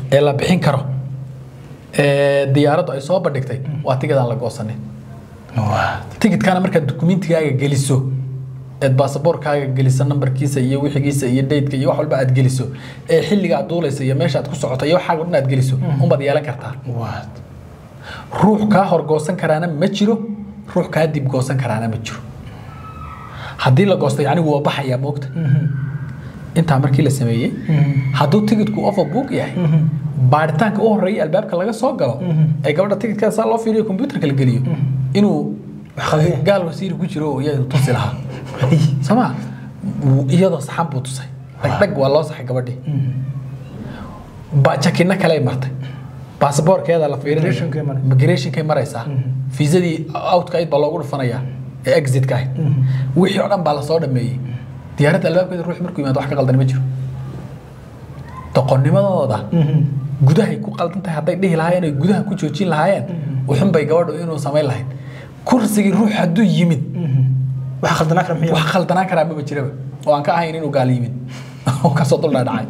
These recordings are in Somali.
ee la bixin karo ee diyaaraddu ay soo bandhigtay waa tigidaan la goosanin tigidkana markaad dukumentigaaga geliso eed baasaboorkaaga geliso nambarkiisa iyo wixigiisa iyo daydka iyo wax walba aad geliso ee xilliga aad duulaysa iyo meesha aad ku socoto iyo waxaaga dhan aad geliso unbaad yeelan kartaa ruux kaa hor goosan karaana ma jiro ruux kaa dib goosan karaana ma jiro haddii la goosto yacni waa baxayaa moogta intaa markii la sameeyey hadduu tigidku overbook yahay baaritaanka u horeeya albaabka laga soo galo ee gabadha tigidkaa saa loo fiiriyo kombyuutarka la geliyo inuu gaal wasiiri ku jiro oo iyadu tusi lahaa sooma iyadoo saxan buu tusay dhagdhag waa loo saxay gabadhii jakina kale martay baasaboorkeeda la fiirinaya migrationkay maraysaa fiisadii outka ayd baa loogu dhufanayaa ee exitka ahayd wixii oo dhan baa lasoo dhameeyey diyaaradda albaabkeeda ruux markuu yimaado wax ka qaldan ma jiro doqonnimadooda gudahay ku qaldan tahay hadday dhihi lahaayeen ay gudaha ku joojin lahaayeen wuxun bay gabadhu inuu samayn lahayd kursigii ruux hadduu yimid wax khaldanaan kara miya wax khaldanaan karaa maba jiraba oo aan ka ahayn inuu gaal yimid oo kasoo duldhaadhacay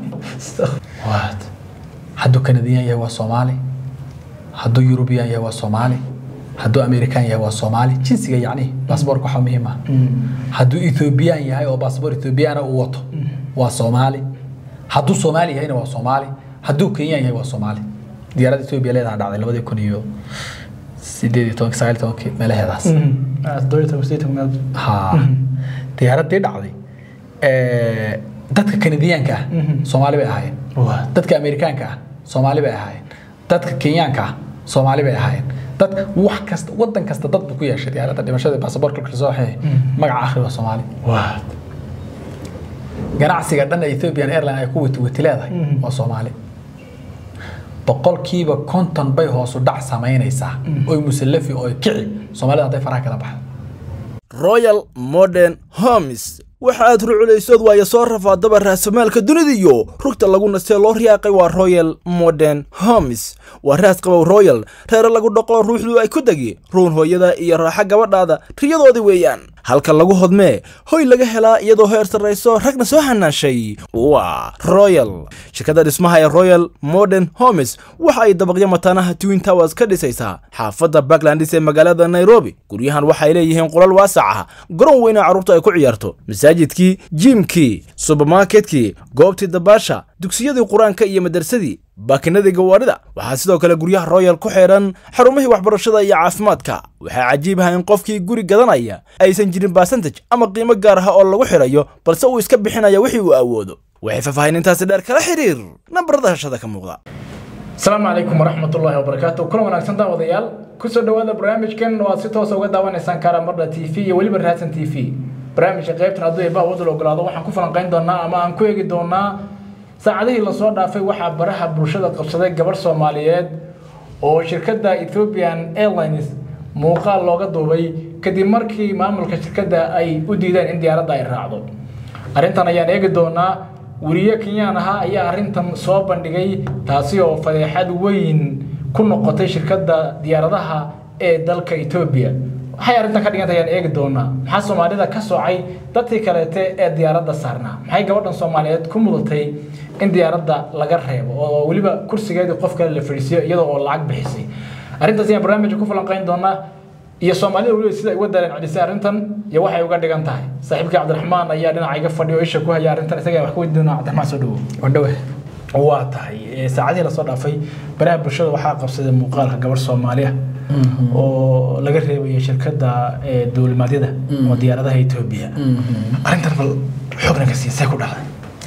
hadduu kanadiyan yahay waa soomaali hadduu yurubiyan yahay waa soomaali hadduu amerikan yahay waa soomaali jinsiga yacni baasboorka waxaa muhiim ah hadduu ethoobiyan yahay oo baasboor ethoobiyaana uu wato waa soomaali hadduu soomaali yahayna waa soomaali hadduu kenyan yahay waa soomaali diyaaradda etoobiya leedaha dhacday labadii kun iyo sideed iyo tobanki sagaal iyo tobanki meelaheedaas ha diyaaraddii dhacday dadka kanadiyaanka ah soomaali bay ahaayeen dadka amerikaanka ah soomaali bay ahaayeen dadka kenyaanka ah soomaali bay ahaayeen dad wax kasta wadan kasta dad buu ku yeeshay diyaaradda dhimashada baasaboorka kasoo waxay magaca akhri waa soomaali ganacsiga dhan ee ethiopian airline ay ku wati wati leedahay waa soomaali boqolkiiba konton bay hoosu dhac samaynaysaa oy musallafi oy kici soomaalida hadday faraha kala baxdo royal modern homes waxa aad ruculaysood waayo soo rafaadaba raasamaalka dunida iyo rugta lagu nastee loo riyaaqay waa royal modern homes waa raas qabow royal reere lagu dhaqo ruuxdu ay ku degi ruun hooyada iyo raaxa gabadhaada riyadoodii weeyaan halka lagu hodmee hoy laga helaa iyadoo heer sarrayso ragna soo hanaashay waa royal shirkadda dhismaha ee royal modern homes waxa ay dabaqyo mataanaha twin towers ka dhisaysaa xaafadda backlandis ee magaalada nairobi guryahan waxay leeyihiin qolal waasac ah garoon weyna carruurtu ay ku ciyaarto masaajidkii jiimkii subermarketkii goobtii dabaasha dugsiyadii qur-aanka iyo madarsadii baakinadii gawaadhida waxaa sidoo kale guryaha royal ku xidhan xarumihii waxbarashada iyo caafimaadka waxaa cajiib ah in qofkii guri gadanaya aysan jirin basantaj ama qiimo gaar ah oo lagu xidhayo balse uu iska bixinaya wixii uu awoodo waxay faahfaahinintaasi dheer kala xiriir nambarada hashada ka muuqda asalaamu calaykum waraxmatullaahi wabarakaatu kulan wanaagsan daawadayaal kusoo dhowaada barnaamijkan waad si toosa uga daawanaysaan karamardha t v iyo weliba raadsan t v barnaamijka qaybtan hadduu eebaa wadal ogolaado waxaan ku falanqayn doonaa ama aan ku eegi doonaa saacadihii lasoo dhaafay waxaa baraha bulshada qabsaday gabarh soomaaliyeed oo shirkadda ethiopian airlines muuqaal looga duubay kadib markii maamulka shirkadda ay u diideen in diyaaradda ay raacdo arrintan ayaan eegi doonaa weriye kenyaan ahaa ayaa arrintan soo bandhigay taasi oo fadeexad weyn ku noqotay shirkadda diyaaradaha ee dalka etoobiya waxay arrintan ka dhiganta ayaan eegi doonaa maxaa soomaalida ka soocay dadkii kaleete ee diyaaradda saarnaa maxay gabadhan soomaaliyeed ku mudatay in diyaaradda laga reebo oo weliba kursigeedii qof kale la fadhiisiyo iyadoo oo lacag bixisay arrintaas ayaan barnaamijka ku falanqayn doonaa iyo soomaalida weliba sida ay uga dareen celisay arrintan iyo waxay uga dhigan tahay saaxiibkii cabdiraxmaan ayaa dhinaca iga fadhiya oo isha ku haya arrintan isaga wax ka weydiin doonaa cabdiraxmaan soo dhawow wadhawe waa tahay saacadihii lasoo dhaafay baraha bulshada waxaa qabsaday muuqaalka gabarh soomaaliya oo laga reebayay shirkadda dowlimaadyada oo diyaaradaha etoobiya arrintan bal xoogna ka siisay ku dhacday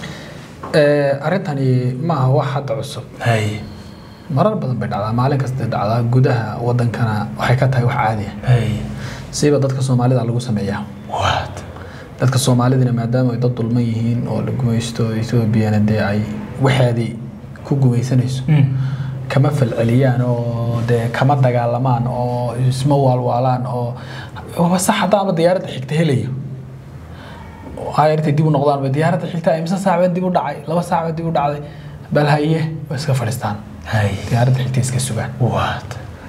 arrintani ma aha wax hadda cusub hay marar badan bay dhacdaa maalin kasta dhacdaa gudaha wadankana waxay ka tahay wax caadi ah hay siiba dadka soomaalida lagu sameeyaa waad dadka soomaalidina maadaama ay dad dulman yihiin oo la gumaysto etoobiyana dee ay waxeedii ku gumaysanayso kama falceliyaan oo dee kama dagaalamaan oo isma waalwaalaan oo waa sax hadda ama diyaaradda xigta helayo ay intay dib u noqdaan ba diyaaradda xigta imse saac baa dib u dhacay laba saac baa dib u dhacday bal haye way iska fadhiistaan hay diyaaradda xigta iska sugaan waad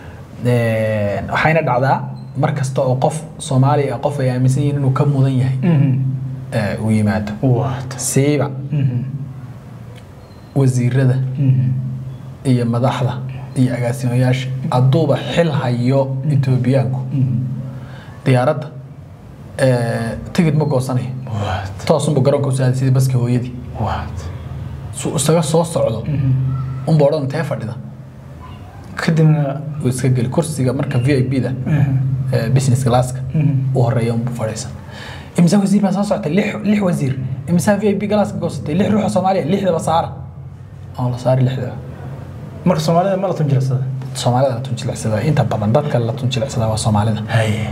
waxayna dhacdaa mar kasta oo qof soomaali ah qof ay aaminsan yihiin inuu ka mudan yahay ee, uu yimaado waad siiba wasiirada iyo madaxda iyo agaasimayaasha hadduuba xil hayo etoobiyaanku diyaaradda eh, tigid ma goosanayo toosunbu garoonka u saaday sidii baski hooyadii su isaga soo socdo unba odhan intee fadhida kadibna uu iska geli kursiga marka v i b da eh, business classka u horeeya unbu fadhiisan imisa wasiir baa soo socotay lix lix wasiir imisa v i b galaaska goosatay lix ruux oo soomaaliya lixdaba saara oo la saari lixdaba marka soomaalida ma la tunjirsada soomaalida la tunjilecsada inta badan dadka la tunjilecsada waa soomaalida haye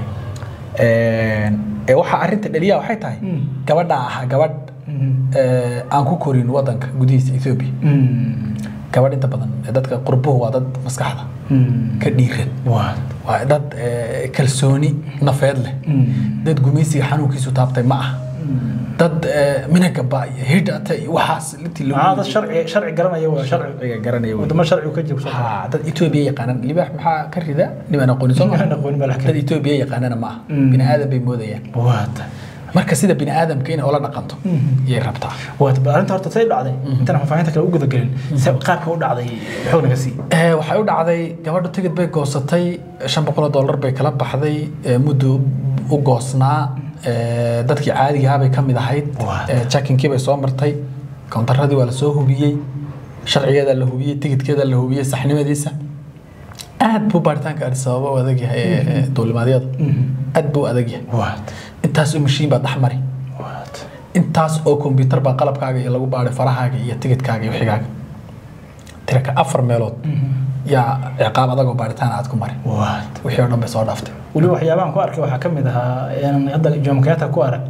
ee waxaa arrinta dhaliya waxay tahay gabadha ahaa gabadh ee, aan ku korin wadanka gudihiisa ethiopia gabadh inta badan ee dadka qurbuhu waa dad maskaxda ka dhiiran waa dad ee, kalsooni nafeed leh dad gumaysiga xanuunkiisu taabtay ma ah dad ee, minagaba iyo hidhata iyo waxaas intii lagu- maxaa dad sharci sharci garanaya waa sharci sharciga garanaya wey. wadamo sharcigu ka jiro Haa, dad etoobiya yaqaanan libaax maxaa ka rida nimaan aqoonin soo Nimaan aqoonin baa la dad etoobiya yaqaanana ma aha bini aadan bay moodayaan waata marka sida bini aadamka inay ula dhaqanto yay rabtaa waata bal arrinta horta say dhacday intaan faahfaahinta kale u gudagelin se qaabka u dhacday xoog naga sii Ee, waxay u dhacday gabadhu tigid bay goosatay shan boqol oo dollar bay kala baxday ee, muddo u goosnaa ee, dadkii caadiga ah bay ka mid ahayd Waa. ee, checkinkii bay soo martay koontaradii waa la soo hubiyey sharcigeeda la hubiyey tigidkeeda la hubiyey saxnimadiisa aad buu baaritaanka Addis Ababa u adag yahay ee, ee, duulimaadyada aad buu u adag yahay waata intaas oo mashiin baa dhex mari waata intaas oo kombyuutar baa qalabkaaga iyo lagu baaray farahaaga iyo tigidkaaga iyo wixigaaga tiraka afar meelood yaa ciqaab adagoo baaritaan aad ku mari waata wixii oo dhan bay soo dhaaftay weliba waxyaabahan ku arkay waxaa ka mid ahaa inaan hadda Jomo Kenyatta ku arag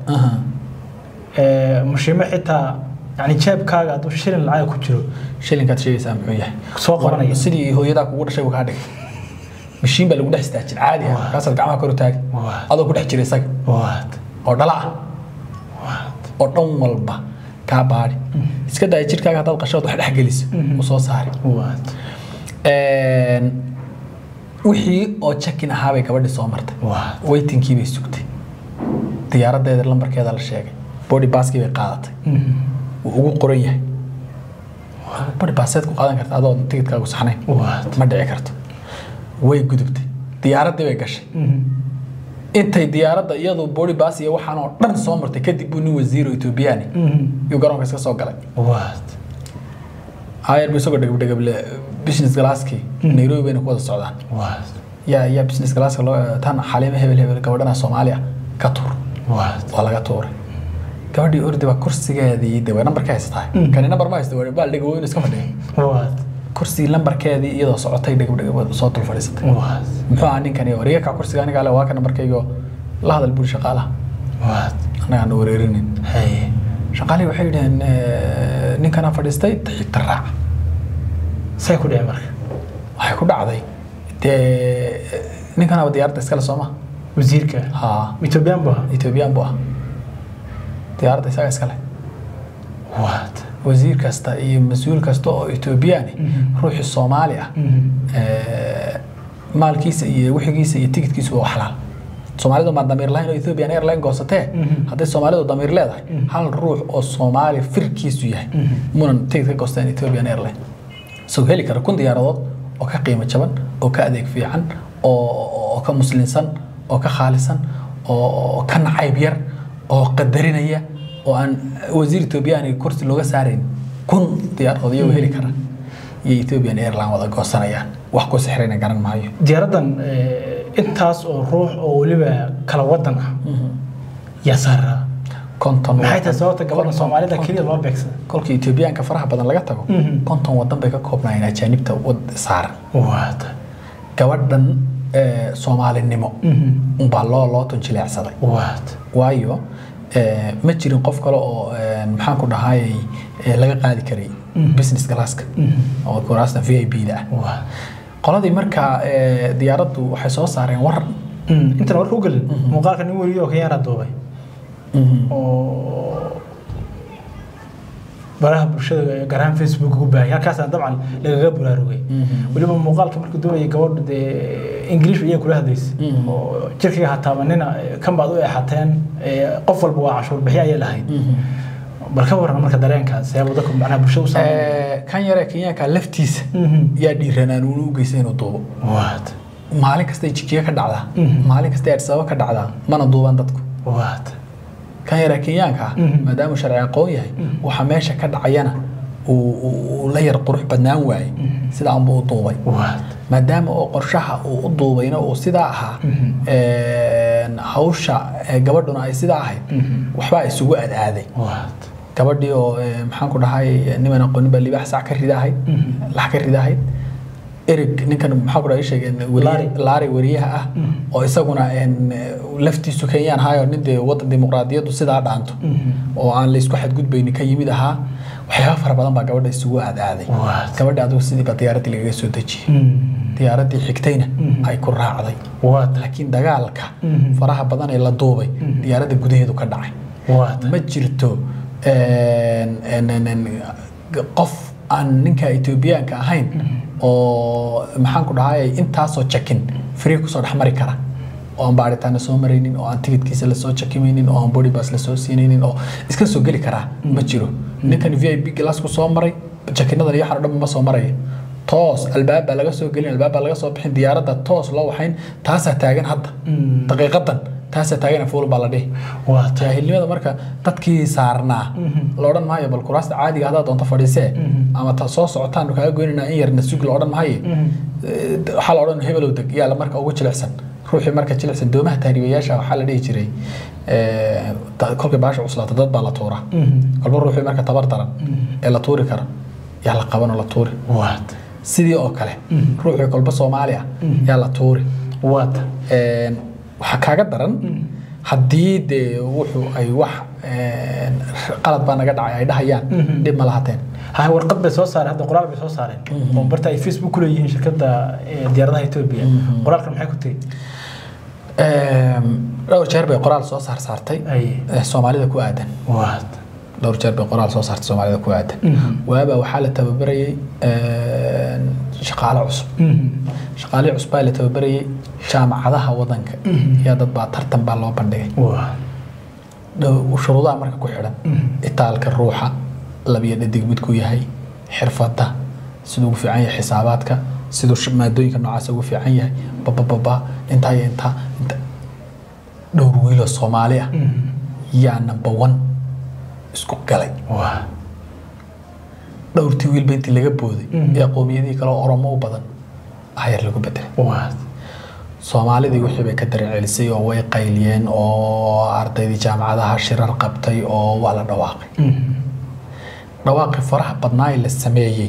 ee, mashiimo xitaa yani jeebkaaga hadduu shilin lacag ku jiro shilinkaad sheegaysaa muxuu yahay Soo qabanaya. sidii hooyadaa kugu dhashay buu kaa dhigay mashiin baa lagu dhex istaajin caadi ah kaasaad gacmaha kor u taagi Waa. adoo ku dhex jira isaga waata oo dhala ah oo dhan walba kaa baadhi iska daaya jirkaaga haddaad qashood wax dhex geliso u soo saari waata Een, wixii oo check-in ahaa bay gabadhii soo martay waata weytinkii bay sugtay diyaaradeeda lambarkeeda la sheegay body baskii bay qaadatay wuu ugu qoran yahay body baseed ku qaadan karta adoo tigidkaagu saxnayn waata ma dhici karto way gudubtay diyaaraddii bay gashay intay diyaaradda iyadu body bas iyo waxaan oo dhan soo martay kadib buu nin wasiiro etoobiyaani yuu garoonka iska soo galay waata ayar bu isagoo dhegabdhegable business galaaskii nairobi bayna ku wada socdaan waata yaa yaa business galaaska loo tan xaliimo hebel hebel gabadhana soomaaliya ka tuur waata waa laga tuuray gabadhii ordi baa kursigeedii de way nambarka haysataa kani nambar ma haysta baal dhego inuu iska fadhiyo waata kursigii lambarkeedii iyadoo socotay dhegabdhegab soo dul fadhiisatay waata muxuu ahaa ninkani wariga ka kursiga aniga ale waa ka nambarkaygo la hadal buri shaqaalaha waata annaga aan wareerinin haye shaqaalihii waxay yidhaheen eh, ninkanaa fadhiistay xigta raac say ku dhici marka waxay ku dhacday dee ninkanaaba diyaaradda iskale sooma wasiirka haa ethoobiyan bu ahaa etoobiyaan buu ah diyaaradda isaga iskale waata wasiir kasta iyo mas-uul kasta oo etoobiyaani ruuxii soomaali ah eh, maalkiisa iyo wixigiisa iyo tigidkiisu waa xalaal soomaalidu maa damiir lahayn oo ethiopian airline goosatee hadday soomaalidu damiir leedahay hal ruux oo soomaali firkiisu yahay munan tigid ka goosteen ethiopian airline isagoo heli kara kun diyaaradood oo ka qiimo jaban oo ka adeeg fiican oo oo ka muslinsan oo ka khaalisan oo ka nacayb yar oo qadarinaya oo aan wasiir ethoobiyaani kursi looga saarayn kun diyaaradood iyagoo heli kara iyo ethiopian airline wada goosanayaan wax ku sixrayna garan maayo diyaaraddan eh, intaas oo ruux oo weliba kala wadan ah yaa saaraa konton maxay tahay sababta gabadha konton- soomaalida konton- keliya loo beegsada kolkii etoobiyaanka faraha badan laga tago Mhm. konton wadan bay ka koobnaayeen ajaanibta wad saaran waata gabadhan eh, soomaalinimo unbaa loo loo tunjileecsaday waata waayo eh, ma jirin qof kale oo eh, maxaan ku dhahayay eh, laga qaadi karay business classka oo kuraasta v i b da ah waata qoladii markaa eh, diyaaraddu waxay soo saareen war intan warka u gelin muuqaalka nin weliyo oo kenyaana duubay oo baraha bulshada gaar ahaan facebook ugu baahaya halkaasna dabcan lagaga baraarugay weliba muuqaalka markuu doonayay gabadhu dee ingiliish iyaga kula hadlaysay oo jirkiga hataabanina kan baad u eexateen ee, qof walba waa cashuur bixi ayay lahayd bal ka waran marka dareenkaas ee waddanku macnaha bulshada u saameyn Eh, kan yare kenyaanka laftiisa yaa dhiiranaan uuna u geystay inuu duubo waad maalin kastay jijiga ka dhacdaa Mhm. maalin kastay adsaba ka dhacdaa mana duubaan dadku waad kan yare kenyaanka ah Mhm. maadaamuu sharci aqoon yahay waxa meesha ka dhacayana uu- uu uu la yar qurux badnaan waayey sidaa unbuu u duubay waad maadaama oo qorshaha uu u duubayna uu sidaa ahaa Mhm. een, hawsha eh, gabadhuna ay sidaa ahayd waxbaa isugu adaaday waad gabadhii oo eh, maxaan ku dhahay niman aqoonin baa libaax sac ka ridahayd lax ka ridahayd erig ninkan maxaa ku dhahay sheegeen Larry. laari wariyaha ah oo isaguna een, laftiisu kenyaan ahaayoo nin dee waddan dimuqraadiyaddu sidaa dhaanto oo aan laysku xadgudbaynin ka yimid ahaa waxyaaba fara badan baa gabadha isugu aadaaday What? gabadha adigu sidii baa diyaaraddii lagaga soo dejiyey diyaaraddii xigtayna ay ku raacday waad laakiin dagaalka Mhm. faraha badan ee la duubay diyaaradda gudaheedu ka dhacay waad ma jirto een, een, een, een, qof aan ninka etoobiyaanka ahayn oo maxaan ku dhahay intaasoo jakin free kusoo dhex mari kara oo aan baaritaana soo maraynin oo aan tigidkiisa lasoo jakimaynin oo aan body pass lasoo siinaynin oo iska soo geli karaa ma jiro ninkan v i p glassku soo maray jakinadan iyo waxaan oo dhan ma soo maraya toos albaab baa laga soo gelin albaab baa laga soo bixin diyaaradda toos loo waxayn taasaa taagan hadda daqiiqadan taasaa taagan fuul baa la dhihi waad jaahilnimada marka dadkii saarnaa la odhan maayo bal kuraasta caadiga haddaad doonto fadhiisee ama ta soo socotaan kaaga goynanaa in yarna sug la odhan maayo Eh, waxaa la odhan hebelow deg yaa la marka ugu jilicsan ruuxii marka jilicsan doomaha tahriibayaasha waxaa la dhihi jiray eh, ta- kolkay baasha cuslaata dad baa la tuuraa kolba ruuxii marka tabar daran ee la tuuri kara yaa la qabanoo la tuuri waad sidii oo kale ruuxii kolba soomaali ah yaa la tuuri waad Een, waxaa kaaga daran haddii dee wuxuu ay wax een, qalad baa naga dhacay ay dhahayaan dhib ma lahateen ha warqad bay soo saareen hadda qoraal bay soo saareen oo barta ay facebook ku leeyihiin shirkadda eh, diyaaradaha etoobiya qoraalkan maxay ku tiri Een, dhowr jeer bay qoraal soo saar saartay Ay. eh, soomaalida ku aadan waad dhowr jeer bay qoraal soo saartay soomaalida ku aadan waaba waxaa la tababarayay een, shaqaale cusub shaqaalihii cusub baa la tababarayay jaamacadaha wadanka yaa dad baa tartan baa loo bandhigay waad dhow- shuruudaha marka ku xidhan itaalka ruuxa labiyo dhadig midku yahay xirfadda siduu ugu fiican yahay xisaabaadka siduu sh- maadooyinka noocaas ugu fiican yahay babababa intaa iyo intaa inta dhowr wiiloo soomaali ah yaa number one isku galay waad dhowrtii wiilba intii laga booday ee qowmiyadihii kale oo oromo u badan ayar lagu bedelay waad soomaalidii wixii bay ka darecelisay oo way qayliyeen oo ardaydii jaamacadaha shirar qabtay oo waa la dhawaaqay dhawaaqii faraha badnaa ee la sameeyey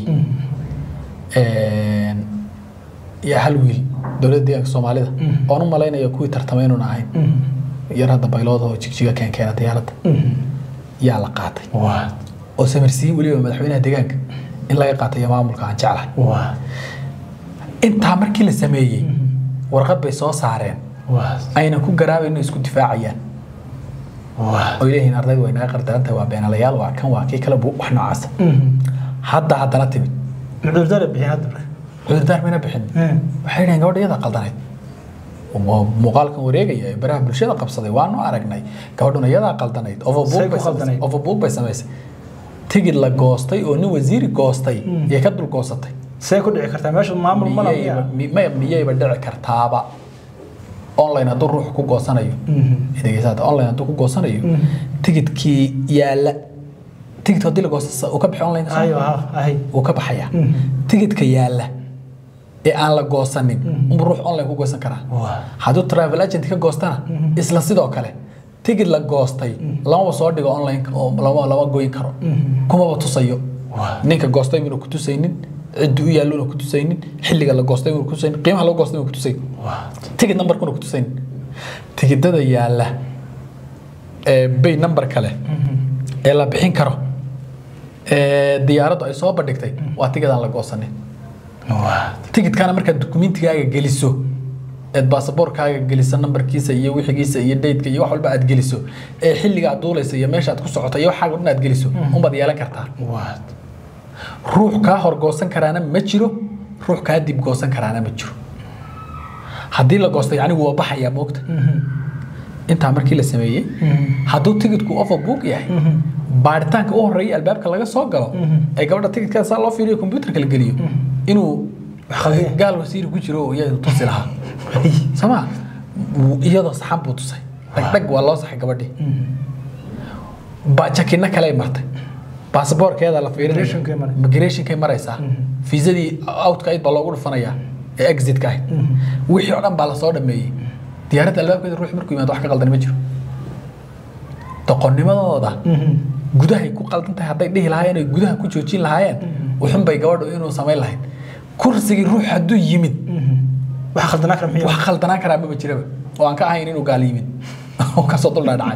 een, yaa hal wiil dowladda deegaanka soomaalida oon u malaynaya kuwii tartamay inuun ahayn yar hadda baylooda oo jigjiga keenkeena diyaaradda yaa la qaatay waad oo samarsiin weliba madaxweynaha deegaanka in laga qaatay iyo maamulka aan jeclahay waad intaa markii la sameeyey warqad bay soo saareen waad ayna ku garaabayno isku difaacayaan waad oo leeyihiin ardaydu way naga qardarantahay waa beenalayaal waa kan waa kii kale bu- wax noocaasa hadda haddana timid mucudurdaara bixin hadda marka cudurdaar mayna bixin waxay dhaheen gabadha iyada qaldanayd Waa muuqaalkan wareegaya ee baraha bulshada qabsaday waanu aragnay gabadhuna iyadaa qaldanayd Say overbook ku bay qaldanayd? samaysay overbook bay samaysay tigid la goostay oo nin wasiiri goostay yay ka dul goosatay see ku dhici kartaa meesha maamul mana miyayba mi- maya miyayba dhici kartaaba online hadduu ruux ku goosanayo dhegeysaada online hadduu ku goosanayo tigidkii yaalla tigidka haddii la goosto uu ka baxay online ka soo ayo ha ahay wuu ka baxayaa tigidka yaalla ee aan la goosanin unbuu ruux online ku goosan karaa Waa. hadduu travel agent ka goostana isla sidoo kale tigid la goostay lamaba soo dhigo online oo lama lama goyn karo kumaba tusayo Waa. ninka goostay inuu ku tusaynin ciddi u yaallo ku tusaynin xilliga la goostay inuu ku tusaynin qiimaha lagu goostay inuu ku tusaynin tigid numberkuna ku tusaynin tigidada yaalla ee bay number kale ee la bixin karo ee diyaaraddu ay soo bandhigtay waa tigidaan la goosanin tigidkana markaad dukumentigaaga geliso eed baasaboorkaaga geliso nambarkiisa iyo wixigiisa iyo daydka iyo wax walba aad geliso ee xilliga aad duulaysa iyo meesha aad ku socoto iyo waxaaga dhan aad geliso unbaad yeelan kartaa ruux kaa horgoosan karaana ma jiro ruux kaa dib goosan karaana ma jiro haddii la goosto yacni waa baxayaa moogta intaa markii la sameeyey hadduu tigidku offer book yahay baaritaanka u horeeya albaabka laga soo galo ee gabadha tigidkeeda saa loo fiiriyo kombyuutarka la geliyo inuu Xaqiiqi. gaal wasiiri ku jiro oo iyadu tusi lahaa sama iyadoo saxan buu tusay dhagdhag waa loo saxay gabadhii ba jakina kale martay baasaboorkeeda la Migrationkay maray. migrationkay maraysaa fiisadii outka ayd baa loogu dhufanayaa ee exitka ahayd wixii oo dhan baa lasoo dhameeyey diyaaradda albaabkeeda ruux markuu yimaado wax ka qaldan ma jiro doqonnimadooda gudahay ku qaldan tahay hadday dhihi lahaayeen ay gudaha ku joojin lahaayeen wuxun bay gabadhu inuu samayn lahayd kursigii ruux hadduu yimid waxa khaldanaa kara wax muxuu khaldanaan karaa maba jiraba oo aan ka ahayn inuu gaal yimid oo kasoo duldhaadhacay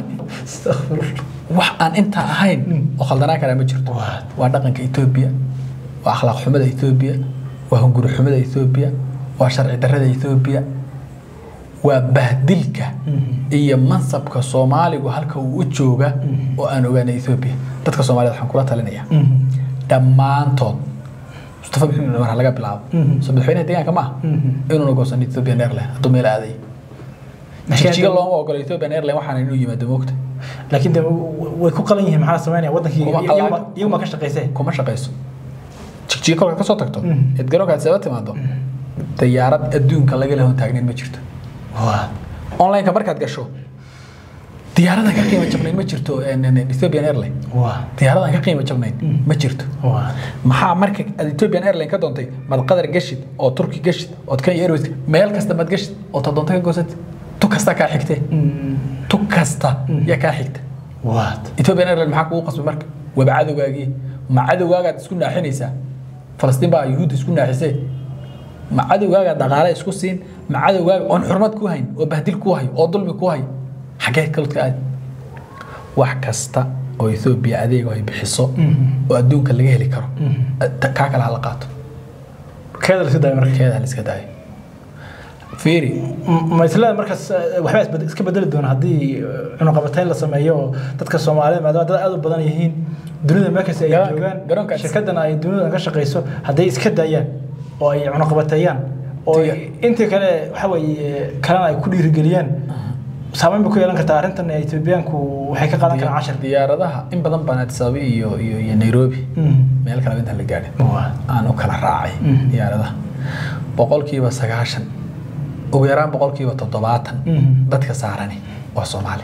wax aan intaa ahayn oo khaldanaan karaa ma jirto waa dhaqanka etoobiya waa akhlaaq xumada etoobiya waa hunguri xumada etoobiya waa sharci darrada etoobiya waa bahdilka iyo mansabka soomaaligu halka uu u jooga oo aan ogaanay etoobiya dadka soomaaliyed waxaan kula talinaya dhammaantood mustafa maxamed cumar ha laga bilaabo soo madaxweynaha deegaanka maaha inuuna goosan ethiopian airline hadduu meel aaday jijiga looma ogola ethiopian airline waxaana inuu yimaado moogta laakiin de way ku qalan yihiin maxaa sameynaya wadankii Kuma qalan. iyaguma- iyaguma ka shaqaysay kuma shaqayso jigjiga kolkaad kasoo tagto eed garoonka aad saba timaado dayaarad adduunka laga lahon taagnayn ma jirto onlineka markaad gasho diyaaradan ka qiimo jabnayn ma jirto en- en- ethiopian airline diyaaradan ka qiimo jabnayn ma jirto maxaa marka aad ethiopian airline ka doontay mad qadar gashid oo turki gashid ood kenya airways meel kasta mad gashid oo ta doonta ka goosatid tu kasta kaa xigtee tu kasta yaa kaa xigta ethiopian airline maxaa kugu qasbay marka waba cadowgaagii ma cadowgaagaad isku naaxinaysaa falastiin baa yuhuudda isku naaxisee ma cadowgaagaad dhaqaale isku siin ma cadowgaaga oon xurmad ku hayn oo bahdil ku hay oo dulmi ku hay xaggee kalodka aad wax kasta oo ethoobia adeego ay bixiso oo adduunka laga heli karo ta- kaa kale hala qaato keeda la iska daaya marka keeda hala iska daayo fiiri ma isleeda markaas eh, waxbaa isbed- iska bedeli doona haddii eh, cunuqabatayn la sameeyo oo dadka soomaalida maadaama dad aad u badan yihiin dunida meel kasta ay Garoonka- joogaan garoonkaas- shirkadana ay dunida ka shaqayso hadday iska daayaan oo ay cunuqabateeyaan oo ay intii kale waxa weeye kalena ay ku dhiirigeliyaan saameyn bay ku yeelan kartaa arrintan ee etoobiyaanku waxay ka qaadan karaan cashar diyaaradaha in badan baan addis ababa iyo iyo iyo nairobi meel kale intaan la gaadhin aan u kala raacay diyaaradaha boqolkiiba sagaashan ugu yaraan boqolkiiba toddobaatan dadka saarani waa soomaali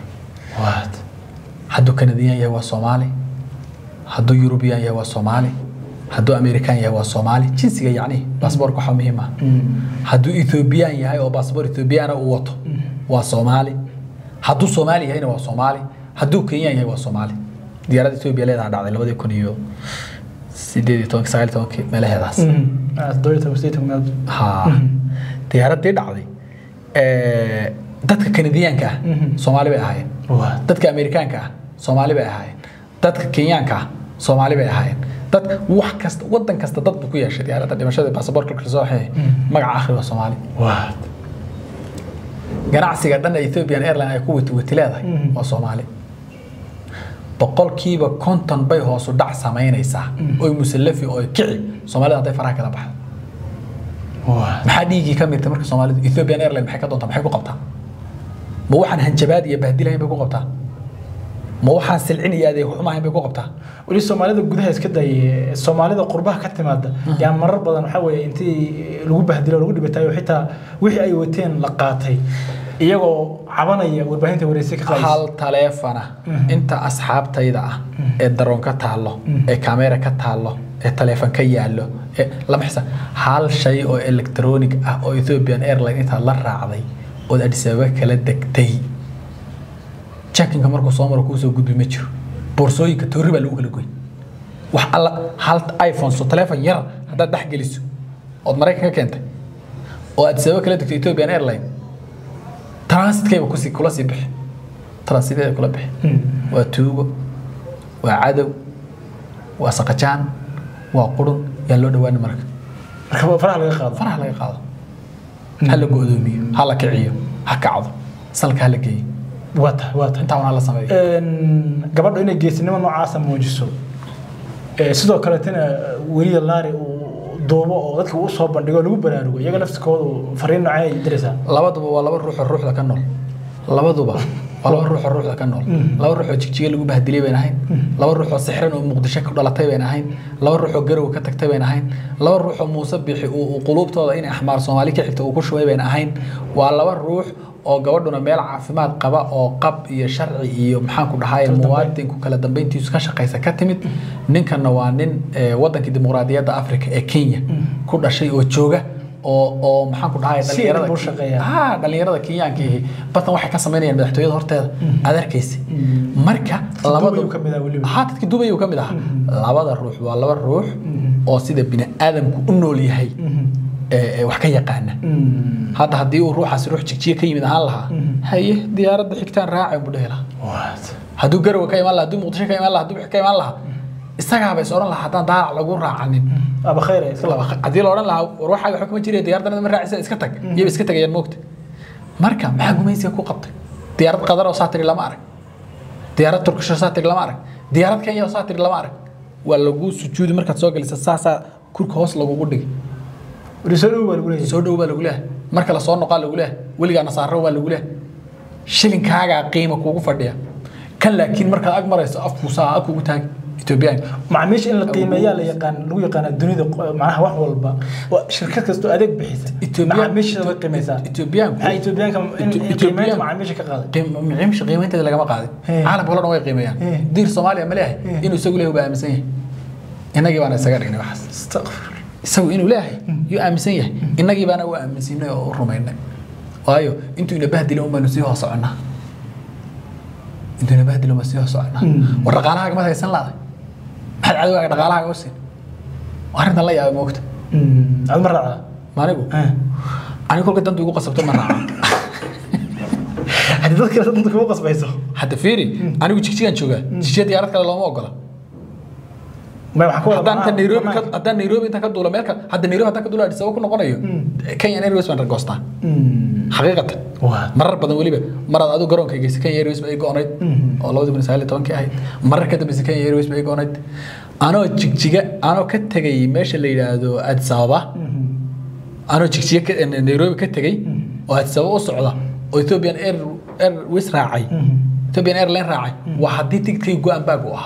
hadduu kanadiyan yahay waa soomaali hadduu yurubiyan yahay waa soomaali hadduu amerikan yahay waa soomaali jinsiga yacni baasboorka waxaa muhiim ah hadduu ethoobiyan yahay oo baasboor ethoobiyaana uu wato waa soomaali hadduu soomaali yahayna waa soomaali hadduu kenyan yahay waa soomaali diyaaradda etoobiya leedaha dhacday labadii kun iyo sideed iyo tobanki sagaal iyo tobankii meelaheedaas ha diyaaraddii dhacday ee, dadka kanadiyaanka ah soomaali bay ahaayeen dadka amerikaanka ah soomaali bay ahaayeen dadka kenyaanka ah soomaali bay ahaayeen dad wax kasta wadan kasta dad buu ku yeeshay diyaaradda dhimashada baasaboorka kasoo waxay magaca akhri waa soomaali ganacsiga dhan ee ethiopian airline ay ku wati wati leedahay waa soomaali boqolkiiba konton bay hoosu dhac samaynaysaa oy musallafi oo kici soomaalida hadday faraha kala baxdo maxaa dhiiggii ka mirtay marka soomaalidu ethiopian airline maxay ka doontaa maxay ku qabtaa ma waxaan hanjabaad iyo bahdilahayn bay ku qabtaa ma waxaan silcin iyo adeeg xumahayn bay ku qabtaa weli soomaalida gudaha iska daayay soomaalida qurbaha ka timaada yaa marar badan waxaa weeye intii lagu bahdilo lagu dhibatayo xitaa wixii ay wateen la qaatay iyagoo cabanaya warbaahinta wareysi ka qaadaysa hal taleefana inta asxaabtayda ah ee daroon ka taallo ee kamera ka taallo ee taleefon ka yaallo ee lama xisa hal shay oo electronic ah oo ethiopian airline intaad la raacday ood addis ababa kala degtay jackinka markuu soo maro kuu soo gudbi ma jiro boorsooyinka toori baa lagu kala goy wax alla hal iphone so taleefon yar haddaad dhex geliso ood maraykan ka keentay oo addis ababa kala degtay ethiopian airline transitkayba kusi kula sii bixi transitkayba kula bixi waa tuugo waa cadow waa saqajaan waa qurun yaa loo dhawaani marka marka faraha laga qaado faraha laga qaado ha la go'doomiyo ha la kiciyo ha kacdo salka ha la geeyo waa tahay waa tahay intaa wana la sameeyo Een, gabadhu inay geesinimo noocaasa muujiso Ee, sidoo kaleetana weliya laari uu duubo oo dadka uu soo bandhigo lagu baraarugo iyaga laftikoodu fariin noocee ay diraysaa labaduba waa laba ruux oo ruuxda ka nool labaduba waa laba ruux oo ruuxda ka nool laba ruux oo jigjiga lagu bahdilay bayn ahayn laba ruux oo sixran oo muqdisho ku dhalatay bayn ahayn laba ruux oo garow ka tagtay bayn ahayn laba ruux oo muuse bixi uu uu quluubtooda inay axmaar soomaali ka xigta uu ku shubay bayn ahayn waa laba ruux oo gabadhuna meel caafimaad qaba oo qab iyo sharci iyo maxaan ku dhahay muwaadinku kala dambeyntiisu ka shaqaysa ka timid ninkanna waa nin eh, wadankii dimuqraadiyadda afrika ee kenya ku dhashay oo jooga oo oo maxaan ku dhahay Si adag buu shaqeeyaa. ah dhalinyarada kenyaanka ihi batan waxay ka samaynayaan madaxtooyada horteeda aad arkaysa marka Dubai uu ka mid ah weliba. ha dadka dubay uu ka mid ahaa labada ruux waa laba ruux oo sida bini aadamku u nool yahay ee- ee wax ka yaqaana hadda haddii uu ruuxaasi ruux jigjiga ka yimid ahaan lahaa haye diyaaradda xigtaan raacay buu dhehi lahaa hadduu garowe ka imaan lahaa hadduu muqdisho ka imaan lahaa hadduu wixii ka imaan lahaa isagaaba is odhan lahaa haddaan daalac lagu raacanin aba khayr ay iska laba haddii la odhan lahaa war waxaaga waxba kama jiraya diyaaraddan ma raacisa iska tag iyaba iska tagayaan moogta marka maxaa gumaysiga ku qabtay diyaarad qadar oo saa tiri lama arag diyaarad turkish oo saa tiri lama arag diyaarad kenya oo saa tiri lama arag waa lagu sujuudi markaad soo gelisa saasaa kurka hoos lagugu dhigi soo dhow baa lagu leeyahay soo dhow baa lagu leeyahay marka la soo noqaa lagu leeyahay weligaa nasaaro baa lagu leeyahay shilinkaagaa qiima kuugu fadhiya kan laakiin markaad ag marayso afkuu saa af kugu taagi etoobiyaanka macaamiisha in la qiimeeyaa la yaqaan lagu yaqaana dunida qo- macnaha wax walba Waa shirkad kastoo adeeg bixisa Ethiopia- macaamiisha way qiimeysaa Etoobiyaanku maxaa etoobiyaanka in- in Ethiopia- qiimeynta macaamiisha ka qaaday qiim- qiimisha qiimaynteeda lagama qaadin He. caalamka oo dhan way qiimeeyaan He. diir soomaaliya ma leeyahay He. inuu isagu leeyahay baa aaminsan yahay innagii baana isaga dhignay waxaas Astaghfir. isagu inuu leeyahay yuu aaminsan yahay innagii baana u aaminsinay oo u rumaynay waayo intuu ina bahdilay unbaanu sii hoos soconnaa intuu ina bahdilay unbaan sii hoos soconnaa Mm. war dhaqaalahaaga maad haysan laaday maxaad cadowgaaga dhaqaalahaaga u siin waa arrintan la yaabay moogta Mm, aad ma raacdaa maanigu Eh. anigu kolka dantu igu qasabto ma raaca haddii dadka danta kugu qasbayso hadda fiiri anigu jigjigaan joogaa jigjiga diyaarad kale looma ogola may waxaa ku wada haddaan inta bannaan- nairobi ka bannaanka. haddaan nairobi inta ka duulo meel ka hadda nairobi haddaan ka duulo addis ababa ku noqonayo kenya airways baan ragoostaa Mm. xaqiiqatan Waa. marar badan weliba maraad adigu garoonka geysay kenya airways ba ay go-onayd oo labadi kun iyo sagaal iyo tobankii ahayd marar ka dambeysay kenya airways ba ay go-onayd anoo jigjiga anoo ka tegay meesha la yidhaahdo addis ababa anoo jigjiga ka- eh, nairobi ka tegay oo addis ababa u socda oo ethiopian air airways raacay ethiopian airline raacay waa haddii tigidkay go-aan baag u ahaa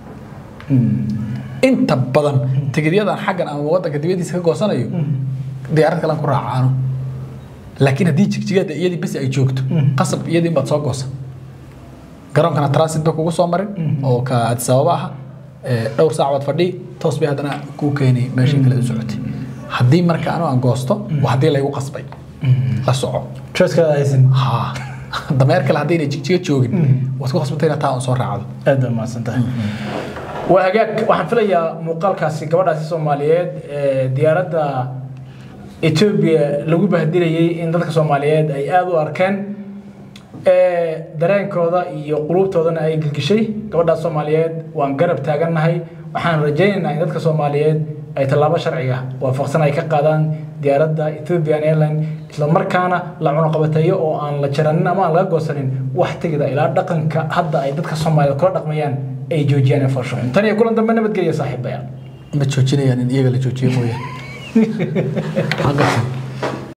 inta badan tigidyadan xaggan ama wadanka dibadiisa ka goosanayo diyaarad kalen ku raacaano laakiin haddii jigjigada iyadii bes ay joogto qasab iyadii baad soo goosan garoonkana transit ba kugu soo marin oo ka addis ababa aha ee, dhowr saac baad fadhii toos bay haddana kuu keeni meeshii kale u socotay haddii marka anu aan goosto waa haddii laygu qasbay la soco choice-ka aad haysan ha dameer kale haddayna jigjiga joogin waad ku qasbantay inaad taa un soo raacdo aad baa mahadsan tahay waa hagaag waxaan filayaa muuqaalkaasi gabadhaasi soomaaliyeed ee diyaaradda etoobiya lagu bahdilayay in dadka soomaaliyeed ay aada u arkeen ee dareenkooda iyo quluubtoodana ay gelgishay gabadhaas soomaaliyeed waan garab taagannahay waxaan rajaynaynaa in dadka soomaaliyeed ay tallaabo sharciga waafaqsan ay ka qaadaan diyaaradda ethiopian airline isla markaana la cunuqabateeyo oo aan la jaranin ama aan laga goosanin wax tegida ilaa dhaqanka hadda ay dadka soomaaliyeed kula dhaqmayaan ay joojiyaan ee farshaxun tan iyo kulan dambe nabadgelya saaxiibayaal ma joojinayaan in iyaga la joojiyo mooyaane